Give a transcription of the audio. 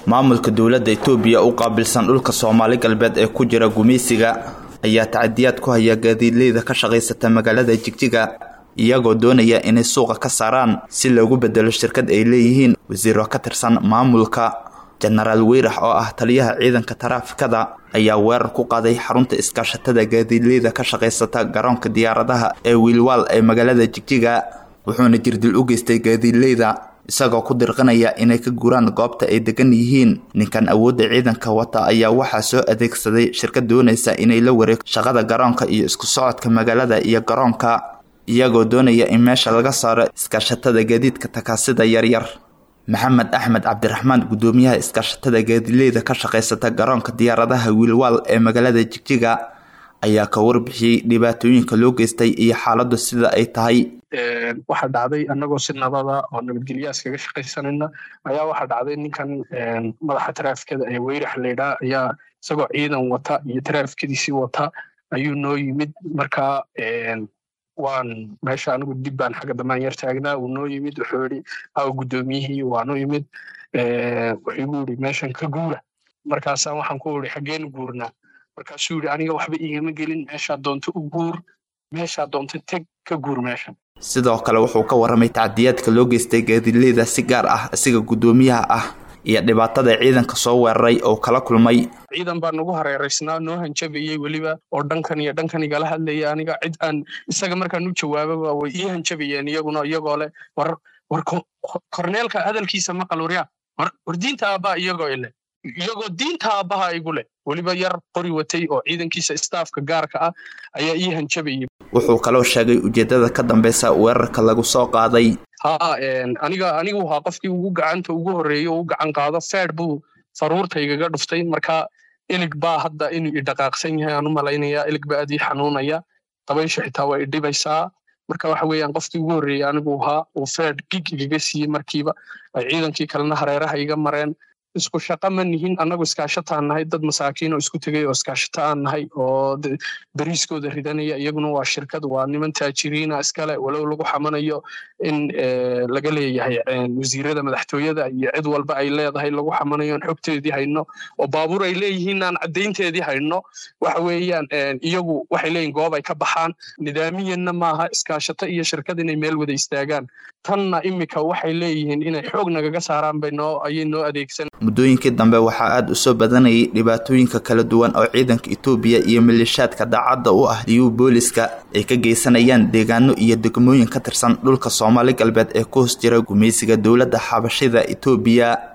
maamulka dowladda itoobiya u qaabilsan dhulka soomaali galbeed ee ku jira gumaysiga ayaa tacadiyaad ku haya gaadiidleyda ka shaqaysata magaalada jigjiga iyagoo doonaya inay suuqa ka saaraan si loogu bedelo shirkad ay leeyihiin wasiiro ka tirsan maamulka jenaraal weyrax oo ah taliyaha ciidanka taraafikada ayaa weerar ku qaaday xarunta iskaashatada gaadiidleyda ka shaqaysata garoonka diyaaradaha ee wiilwaal ee magaalada jigjiga wuxuuna jirdil u geystay gaadiidleyda isagoo ku dirqanaya inay ka guraan goobta ay degan yihiin ninkan awoodda ciidanka wata ayaa waxaa soo adeegsaday shirkad doonaysa inay la wareegto shaqada garoonka iyo isku socodka magaalada iyo garoonka iyagoo doonaya in meesha laga saaro iskaashatada gaadiidka takaasida yaryar maxamed axmed cabdiraxmaan guddoomiyaha iskaashatada gaadiidleyda ka shaqaysata garoonka diyaaradaha wiilwaal ee magaalada jigjiga ayaa ka warbixiyey dhibaatooyinka loo geystay iyo xaaladdu sida ay tahay waxaa dhacday annagoo si nabada oo nabadgelyaas kaga shaqaysanayna ayaa waxaa dhacday ninkan madaxa taraafikada ee weyrax laydhaa ayaa isagoo ciidan wata iyo taraafikadiisii wata ayuu noo yimid markaa waan meesha anigu dib baan xagga dambaan yar taagnaa uu noo yimid wuxuu yidhi aw guddoomiyihii waanu yimid wuxuu igu yidhi meeshan ka guura markaasaan waxaan ku idhi xaggeen guurnaa markaasuu yidhi aniga waxba igama gelin meeshaa doonto u guur meeshaa doonto teg ka guur meeshan sidoo kale wuxuu ka warramay tacdiyaadka loo geystay gaadiidleyda si gaar ah isaga guddoomiyaha ah iyo dhibaatada ciidanka soo weeraray oo kala kulmay ciidan baa nagu hareeraysnaa noo hanjabayey weliba oo dhankan iyo dhankan igala hadlaya aniga cid aan isaga markaan u jawaababa way ii hanjabayeen iyaguna iyagoo leh war war korneelka hadalkiisa maqal waryaa war war diinta aabbaa iyagoo ile iyagoo diinta aabbaha igu leh weliba yar qori watay oo ciidankiisa staafka gaarka ah ayaa ii hanjabayay wuxuu kaloo sheegay ujeeddada ka dambeysa weerarka lagu soo qaaday ha aniga anigu ahaa qofkii ugu gacanta ugu horreeyey oo u gacan qaado feed buu faruurtaygaga dhuftay marka ilig baa hadda inuu idhaqaaqsan yahay aan u malaynayaa ilig baa aad ii xanuunaya dabaysha xitaa waa idhibaysaa marka waxa weeyaan qofkii ugu horreeyey anigu ahaa uu feed gig igaga siiyey markiiba ay ciidankii kalena hareeraha iga mareen isku shaqa ma nihin annagu iskaashataan nahay dad masaakiin oo isku tegay oo iskaashata aan nahay oo beriiskooda ridanaya iyaguna waa shirkad waa niman taajiriina iskale walow lagu xamanayo in laga leeyahay wasiirada madaxtooyada iyo cid walba ay leedahay lagu xamanayo aan xogteedii hayno oo baabuur ay leeyihiin aan caddaynteedii hayno waxa weeyaan iyagu waxay leeyihin goob ay ka baxaan nidaamiyanna maaha iskaashato iyo shirkad inay meel wada istaagaan tanna imika waxay leeyihiin inay xoog nagaga saaraan bay noo ayay noo adeegsan muddooyinkii dambe waxaa aada u soo badanayay dhibaatooyinka kala duwan oo ciidanka itoobiya iyo maleeshaadka daacadda u ah diyuu booliska ay ka geysanayaan deegaano iyo degmooyin ka tirsan dhulka soomaali galbeed ee ku hoos jira gumaysiga dowladda xabashida itoobiya